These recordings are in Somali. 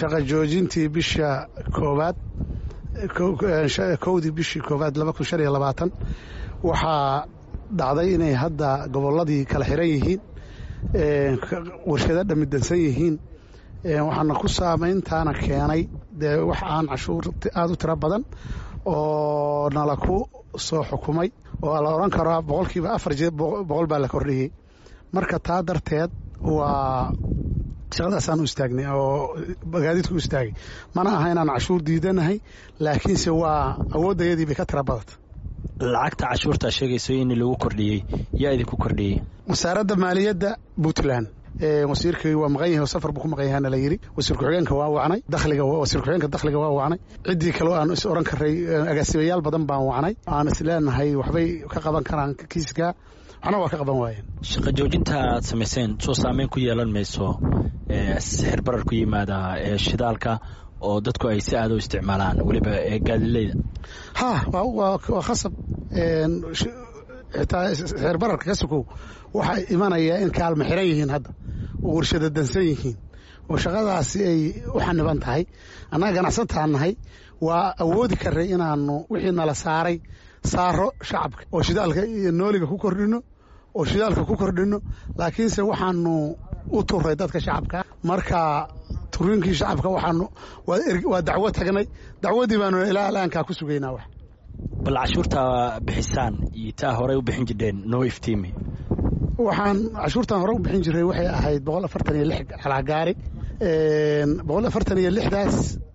shaqa joojintii bisha koowaad kowdii bishii koowaad laba kun shan iyo labaatan waxaa dhacday inay hadda gobolladii kala xiran yihiin warshado dhamidansan yihiin waxaana ku saameyntaana keenay dee wax aan cashuur aada u tiro badan oo nala ku soo xukumay oo la odhan karaa boqolkiiba afar boqol baa la kordhiyey marka taa darteed waa shaqadaasaan u istaagnay oo gaadiidku u istaagay mana aha inaan cashuur diidanahay laakiinse waa awooddayadii bay ka tira badata lacagta cashuurtaa sheegayso in lagu kordhiyey yaa idinku kordhiyey wasaaradda maaliyadda puntland wasiirkii waa maqan yahay oo safar buu ku maqan yahaana la yidhi wasiir ku-xigeenka waa wacnay dakhliga wasiir ku-xigeenka dakhliga waa wacnay ciddii kaleo aan is odhan karay agaasimayaal badan baan wacnay aan is leenahay waxbay ka qaban karaan kiiska waxna waa ka qaban waayeen shaqa joojinta aad samayseen soo saameyn ku yeelan mayso sixir barar ku yimaada shidaalka oo dadku ay si aada u isticmaalaan weliba gaadileyda ha waa khasab xitaa sixir bararka ka sukow waxaa imanaya in kaalma xiran yihiin hadda oo warshada dansan yihiin oo shaqadaasi ay u xaniban tahay annaga ganacsataan nahay waa awoodi karay inaanu wixii nala saaray saaro shacabka oo shidaalka iyo nooliga ku kordhino oo shidaalka ku kordhino laakiinse waxaanu u turay dadka shacabka marka turiinkii shacabka waxaanu waa dacwo tagnay dacwadii baanu ilaa alaankaa ku sugaynaa wax bal cashuurtaa bixisaan iyo taa horey u bixin jireen noo iftiimi waxaan cashuurtan hore u bixin jiray waxay ahayd boqol afartan iyo lix calagaari boqol afartan iyo lixdaas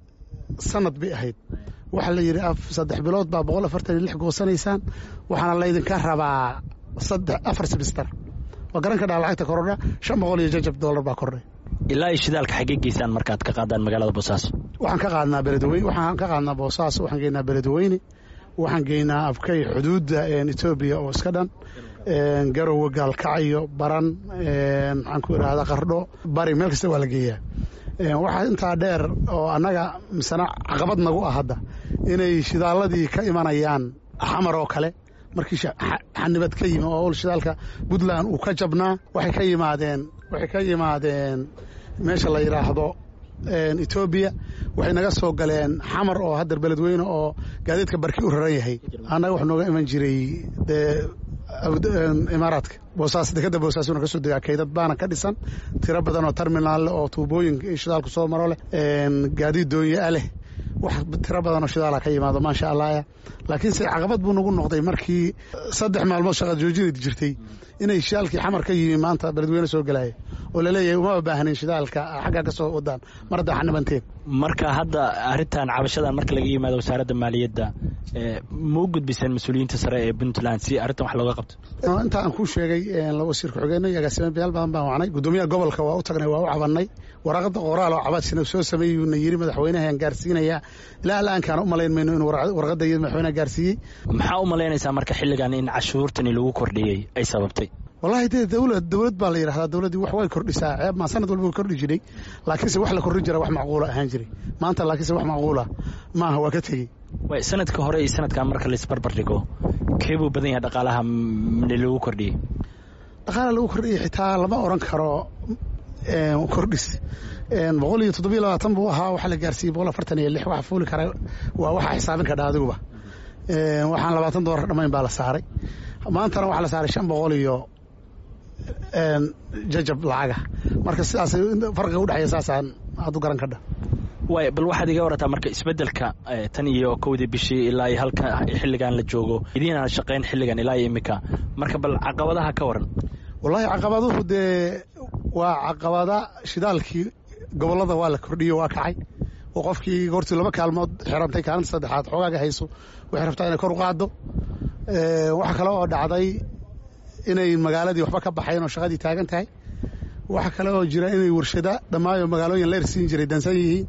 sanad bay ahayd waxaa la yidhi saddex bilood baa boqol afartan iyo lix goosanaysaan waxaana laydinka rabaa saddex afar simister waa garan ka dhaa lacagta korodha shan boqol iyo jajab dollar baa kordhay ilaa iyo shidaalka xaggee geysaan markaad ka qaadaan magaalada boosaaso waxaan ka qaadnaa beledweyne waxaan ka qaadnaa boosaaso waxaan geynaa beledweyne waxaan geynaa abkay xuduudda etoobiya oo iska dhan garowe gaalkacyo baran maxaan ku idhahdaa qardho bari meel kasta waa la geeyaa waxaa intaa dheer oo annaga misena caqabad nagu ah hadda inay shidaaladii ka imanayaan xamar oo kale markii xanibad ka yimi oo shidaalka puntland uu ka jabnaa waxay ka yimaadeen waxay ka yimaadeen meesha la yidhaahdo etoobiya waxay naga soo galeen xamar oo haddar beledweyne oo gaadiidka barki u raran yahay annaga wax nooga iman jiray dee imaaraadka boosaas dekadda boosaasuna ka soo degaa kaydad baana ka dhisan tiro badan oo terminaal leh oo tuubooyinka iyo shidaalku soo maro leh gaadiid doonyaa leh wax tiro badan oo shidaala ka yimaado maasha allahya laakiinse caqabad buu nagu noqday markii saddex maalmood shaqa joojinad jirtay inay shidaalkii xamar ka yimi maanta beledweyne soo gelaya oo laleeyahay uma baahnin shidaalka xagga ka soo wadaan mar haddaa xanibanteen marka hadda arrintan cabashadan marka laga yimaado wasaaradda maaliyadda ma u gudbiseen mas-uuliyiinta sare ee puntland si arrintan wax looga qabto inta aan kuu sheegay wasiir ku-xigeenno iyo agaasimayaal badan baan wacnay guddoomiyaha gobolka waa u tagnay waa u cabannay waraaqada qoraal oo cabadshina soo sameeyuuna yiri madaxweynahan gaarsiinaya ilaa alaankaan u malayn mayno inuu warqadda iyo madaxweynaha gaarsiiyey maxaa u malaynaysaa marka xilligan in cashuurtani lagu kordhiyey ay sababtay wallahi dee dowlad dowlad baa la yidhahdaa dowladdii wax way kordhisaa ceeb maa sanad walba way kordhi jiray laakiinse wax la kordhin jira wax macquula ahaan jiray maanta laakiinse wax macquula maaha waa ka tegey way sanadka hore iyo sanadkan marka laisbarbar dhigo kee buu badan yahay dhaqaalaha lagu kordhiyey dhaqaala lagu kordhiyey xitaa lama odhan karo kordhis boqol iyo toddobiyo labaatan buu ahaa waxaa la gaarsiiyey boqol afartan iyo lix waxa fuuli kara waa waxa xisaabin kadha adiguba waxaan labaatan doolar dhammayn baa la saaray maantana waxaa la saaray shan boqol iyo jajab lacaga marka sidaas farqiga udhexeeya saasaan aad u garan kadha waay bal waxaad iga warataa marka isbeddelka tan iyo kowdii bishii ilaa iyo halka xilligan la joogo idiinaan shaqayn xilligan ilaa iyo iminka marka bal caqabadaha ka waran wallaahi caqabaduhu dee waa caqabada shidaalkii gobollada waa la kordhiyo waa kacay oo qofkii goortii laba kaalmood xirantay kaalinta saddexaad xoogaaga hayso waxay rabtaa inay kor u qaaddo waxa kale oo dhacday inay magaaladii waxba ka baxayn oo shaqadii taagan tahay waxa kale oo jira inay warshada dhammaayo magaalooyin leer siin jiray dansan yihiin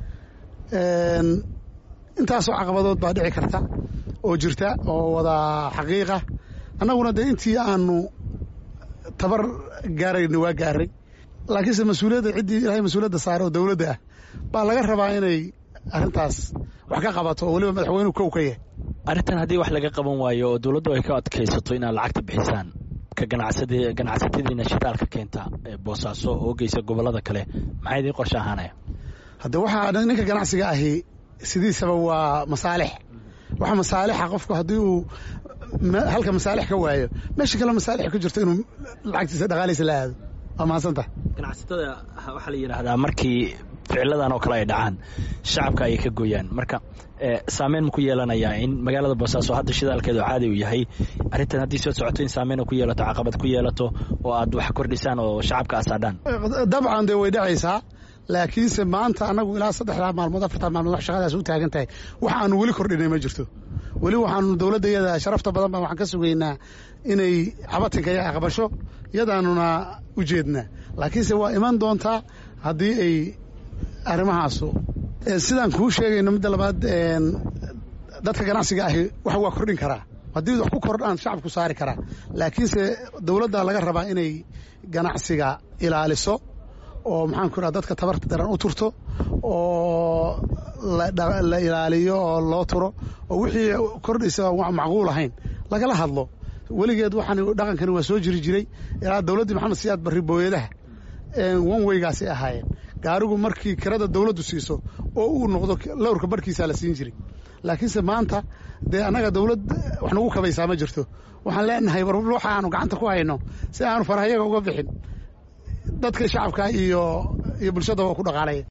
intaasoo caqabadood baa dhici karta oo jirta oo wada xaqiiqa annaguna dee intii aanu tabar gaarayna waa gaaray laakiinse mas-uuliyadda ciddii ilahay mas-uuliyadda saare oo dowladda ah baa laga rabaa inay arrintaas wax ka qabato oo weliba madaxweynuhu kow ka yahay arrintan haddii wax laga qaban waayo oo dowladdu ay ka adkaysato inaad lacagta bixisaan ka ganacsatadiina shidaalka keenta boosaaso oo geysa gobollada kale maxaa idiin qorshe ahaanaya hadde waxaa ninka ganacsiga ahi sidiisaba waa masaalix waxa masaalixa qofku haddii uu halka masaalix ka waayo meesha kale masaalix ka jirto inuu lacagtiisa dhaqaaliisa la aado waa mahadsantah ganacsatada waxaa la yidhaahdaa markii ficiladan oo kale ay dhacaan shacabka ayay ka gooyaan marka saameyn ma ku yeelanayaa in magaalada boosaaso hadda shidaalkeedu caadi uu yahay arrintan haddii soo socoto in saameyn ku yeelato caqabad ku yeelato oo aad wax kordhisaan oo shacabka asaadhaan dabcan dee way dhacaysaa laakiinse maanta annagu ilaa saddexdaa maalmood afartaa maalmood wax shaqadaas u taagan tahay wax aanu weli kordhinay ma jirto weli waxaanu dowladda iyada sharafta badan baan waxaan ka sugaynaa inay cabatinka iyo aqbasho iyadaanuna u jeednaa laakiinse waa iman doontaa haddii ay arrimahaasu sidaan kuu sheegayno midda labaad dadka ganacsiga ahi wax waa kordhin karaa haddii wax ku kordhaan shacabku saari karaa laakiinse dowladda laga rabaa inay ganacsiga ilaaliso oo maxaan ku idhaha dadka tabarta daran u turto oo la ilaaliyo oo loo turo oo wixii kordhaysa aan macquul ahayn lagala hadlo weligeed waxaan dhaqankani waa soo jiri jiray ilaa dowladdii maxamed siyaad barri booyadaha wanweygaasay ahaayeen gaarigu markii kirada dowladdu siiso oo uu noqdo lowrka barhkiisaa la siin jiray laakiinse maanta dee annaga dowlad wax nagu kabaysaa ma jirto waxaan leenahay war waxa aanu gacanta ku hayno si aanu farahayaga uga bixin dadka shacabka iyo iyo bulshada waa ku dhaqaalaya